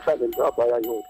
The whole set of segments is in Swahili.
sana nitawapa haya yote.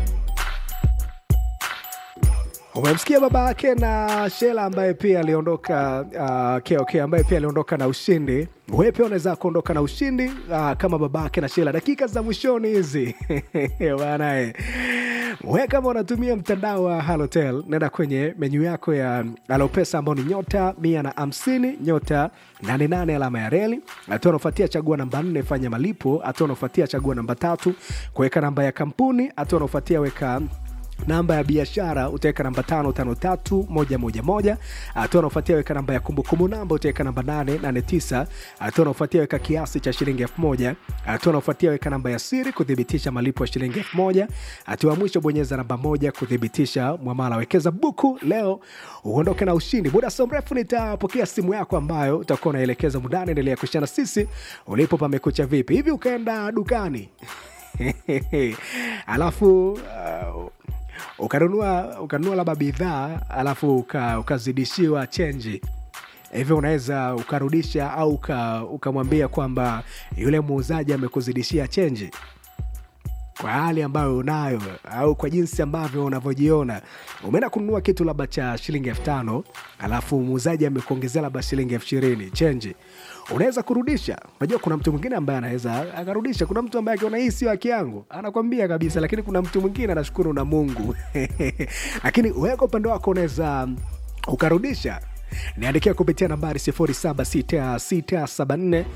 Umemsikia baba yake na Shela ambaye pia aliondoka uh, KOK ambaye pia aliondoka na ushindi. Wewe pia unaweza kuondoka na ushindi uh, kama baba yake na Shela. Dakika za mwishoni hizi bana eh. Wewe kama unatumia mtandao wa Halotel, nenda kwenye menyu yako ya Alopesa ambao ni nyota mia na hamsini nyota 88 alama ya reli. Hatua unaofuatia chagua namba 4 fanya malipo. Hatua unaofuatia chagua namba tatu kuweka namba ya kampuni. Hatua unaofuatia weka namba ya biashara utaweka namba tano tano tatu moja moja moja. Hatua unaofuatia weka namba ya kumbukumbu namba utaweka namba nane nane tisa. Hatua unaofuatia weka kiasi cha shilingi elfu moja. Hatua unaofuatia weka namba ya siri kuthibitisha malipo ya shilingi elfu moja. Hatua ya mwisho bonyeza namba moja kuthibitisha mwamala. Wekeza buku leo uondoke na ushindi. Muda so mrefu nitapokea simu yako ambayo utakuwa unaelekeza mudani. Endelea kushana sisi ulipo pamekucha vipi hivi, ukaenda dukani alafu uh, ukanunua ukanunua labda bidhaa alafu uka, ukazidishiwa chenji hivyo unaweza ukarudisha au uka- ukamwambia kwamba yule muuzaji amekuzidishia chenji kwa hali ambayo unayo au kwa jinsi ambavyo unavyojiona umeenda kununua kitu labda cha shilingi elfu tano alafu muuzaji amekuongezea labda shilingi elfu ishirini chenji unaweza kurudisha unajua kuna mtu mwingine ambaye anaweza akarudisha kuna mtu ambaye akiona hii sio haki yangu anakwambia kabisa lakini kuna mtu mwingine anashukuru na mungu lakini wewe kwa upande wako unaweza ukarudisha niandikia kupitia nambari 076674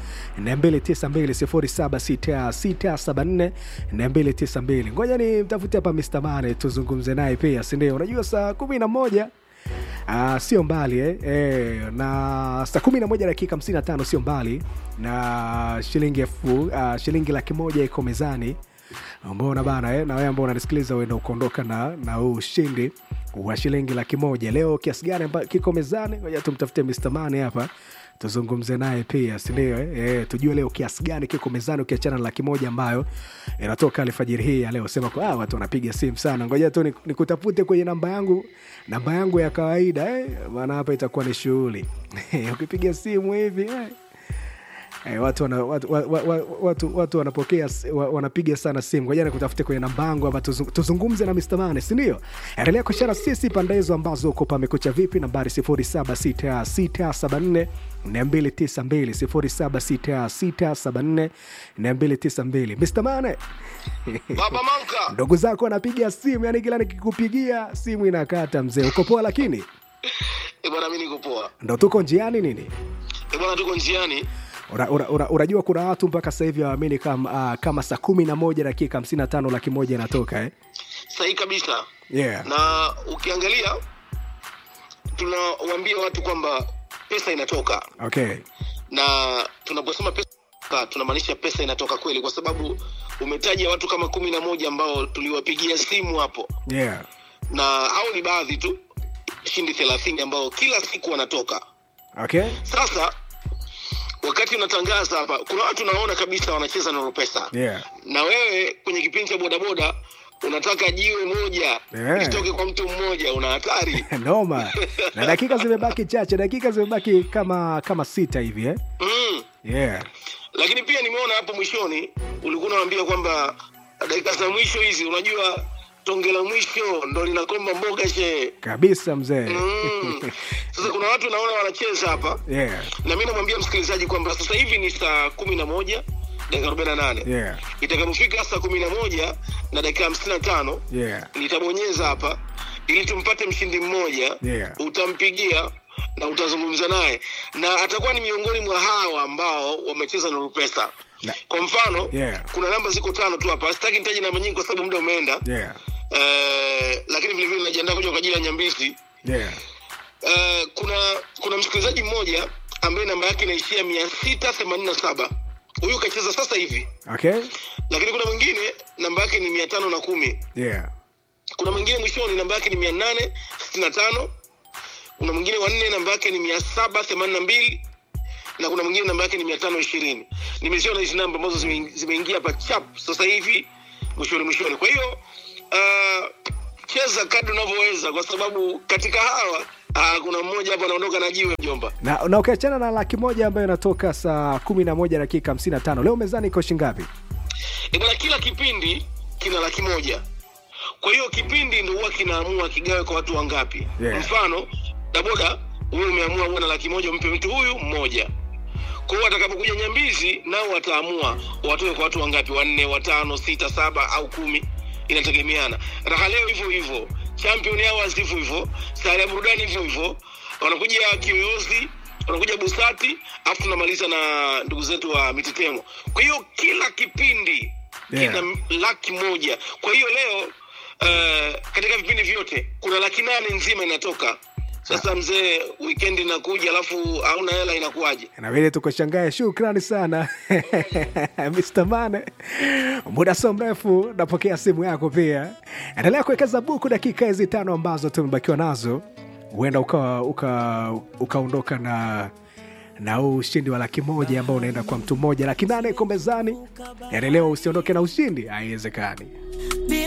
292 076674 ngoja ni mtafute hapa Mr. Mane tuzungumze naye pia sindio unajua saa kumi na moja Uh, sio mbali eh? Eh, na saa kumi na moja dakika hamsini na tano sio mbali na shilingi elfu uh, shilingi laki moja iko mezani mbona bana eh? na wewe ambao unanisikiliza uenda ukaondoka na na huu ushindi wa shilingi laki moja leo kiasi gani amba- kiko mezani ngoja tumtafute Mr. Mane hapa tuzungumze naye pia sindio eh? eh, tujue leo kiasi gani kiko mezani ukiachana na laki moja ambayo inatoka alfajiri hii ya leo sema kwa ah, watu wanapiga simu sana ngoja tu nik- nikutafute kwenye namba yangu namba yangu ya kawaida eh? maana hapa itakuwa ni shughuli ukipiga simu hivi eh? Eh, watu, wana, watu, wa- wa- wa- watu, watu wanapokea s- wa- wanapiga sana simu ngoja nikutafute kwenye namba yangu hapa tuzung- tuzungumze na Mr. Mane sindio endelea kushara sisi pande hizo ambazo uko pamekucha vipi nambari 076674 292 076674 Mr. Mane Baba Manka, ndugu zako wanapiga simu yani kila nikikupigia simu inakata mzee uko poa lakini eh bwana, mimi niko poa. ndo tuko njiani nini Eh bwana, tuko njiani. Una- una- una- unajua kuna watu mpaka sasa hivi hawaamini kama, uh, kama saa kumi na moja dakika hamsini na tano laki moja inatoka eh? Sahihi kabisa. yeah. Na ukiangalia tunawaambia watu kwamba pesa inatoka, okay. na tunaposema pesa tunamaanisha pesa inatoka kweli, kwa sababu umetaja watu kama kumi na moja ambao tuliwapigia simu hapo, yeah. na hao ni baadhi tu, shindi thelathini ambao kila siku wanatoka. okay. Sasa wakati unatangaza hapa, kuna watu naona kabisa wanacheza na pesa yeah. na wewe kwenye kipindi cha bodaboda unataka jiwe moja Yeah. litoke kwa mtu mmoja, una hatari noma na dakika zimebaki chache dakika zimebaki kama kama sita hivi eh? mm. yeah. Lakini pia nimeona hapo mwishoni ulikuwa unawaambia kwamba dakika za mwisho hizi, unajua tonge la mwisho ndo linakomba mboga she kabisa mzee mm. Sasa kuna watu naona wanacheza hapa, yeah. na mi namwambia msikilizaji kwamba sasa hivi ni saa kumi na moja dakika arobaini na nane yeah. itakapofika saa kumi na moja na dakika hamsini na tano yeah. nitabonyeza hapa ili tumpate mshindi mmoja Yeah. utampigia na utazungumza naye na atakuwa ni miongoni mwa hawa ambao wamecheza na Rupesa. Na- Kwa mfano Yeah. kuna namba ziko tano tu hapa, sitaki nitaje namba nyingi kwa sababu muda umeenda yeah. eh, lakini vile vile najiandaa kuja kwa ajili ya Nyambisi. yeah. Eh, kuna kuna msikilizaji mmoja ambaye namba yake inaishia mia sita themanini na saba huyu kacheza sasa hivi, okay. lakini kuna mwingine namba yake ni mia tano na kumi yeah. kuna mwingine mwishoni namba yake ni mia nane sitini na tano kuna mwingine wanne namba yake ni mia saba themanini na mbili na kuna mwingine namba yake ni mia tano ishirini nimeziona hizi namba ambazo zime- zimeingia hapa chap sasa hivi mwishoni mwishoni kwa hiyo uh, cheza kadri unavyoweza kwa sababu katika hawa uh, kuna mmoja hapa anaondoka na jiwe mjomba na, na ukiachana na laki moja ambayo inatoka saa kumi na moja dakika hamsini na tano leo mezani iko shingapi e bwana kila kipindi kina laki moja kwa hiyo kipindi ndo huwa kinaamua kigawe kwa watu wangapi Yeah. mfano daboda wewe umeamua uwe na laki moja umpe mtu huyu mmoja kwa hiyo watakapokuja nyambizi nao wataamua watoe kwa watu wangapi wanne watano sita saba au kumi inategemeana raha leo hivyo hivyo champion hours hivyo hivyo sare ya burudani hivyo hivyo wanakuja kiyoyozi wanakuja busati alafu tunamaliza na ndugu zetu wa mitetemo kwa hiyo kila kipindi Yeah. kina laki moja kwa hiyo leo uh, katika vipindi vyote kuna laki nane nzima inatoka sasa mzee weekend inakuja alafu hauna hela inakuwaje inabidi tukoshangae shukrani sana Mr. Mane muda so mrefu napokea simu yako pia endelea kuwekeza buku dakika hizi tano ambazo tumebakiwa nazo huenda ukaondoka uka, ukaondoka na na huu ushindi wa laki moja ambao unaenda kwa mtu mmoja laki nane iko mezani endelea usiondoke na ushindi haiwezekani